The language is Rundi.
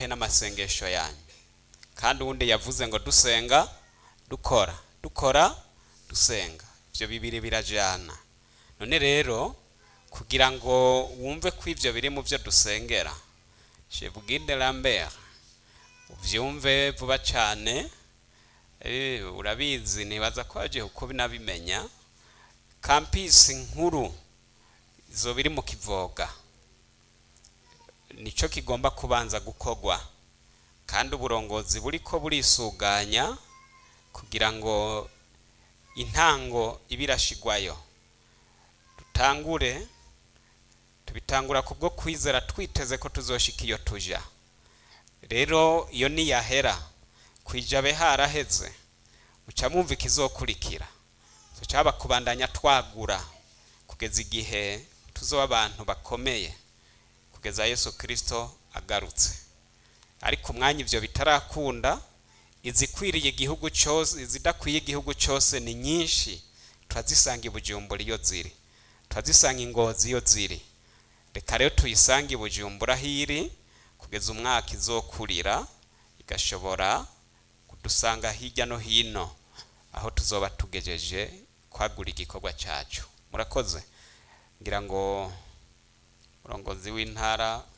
hehe n'amasengesho yanyu kandi uwundi yavuze ngo dusenga dukora dukora dusenga ibyo bibiri birajyana none rero kugira ngo wumve ko ibyo biri mu byo dusengera shebwide lambert ubyumve vuba cyane eh, urabizi nibaza ko wagiye uko binabimenya kampisi nkuru izo biri mu kivoga nicyo kigomba kubanza gukogwa kandi uburongozi buri ko burisuganya kugira ngo intango ibe irashigwayo dutangure tubitangura kubwo kwizera twiteze ko tuzoshika iyo tuja rero iyo niyahera kwijabe haraheze muca mwumva ikizokurikira tucaba kubandanya twagura kugeza igihe tuzoba abantu bakomeye kugeza yesu kirisito agarutse ariko umwanya ibyo bitarakunda izikwiriye igihugu cyose izidakwiye igihugu cyose ni nyinshi turazisanga i bujumbura iyo ziri turazisanga ingozi iyo ziri reka rero tuyisange i bujumbura aho iri kugeza umwaka izokurira igashobora kudusanga hirya no hino aho tuzoba tugejeje kwagura igikorwa cyacu murakoze ngira ngo umurongozi w'intara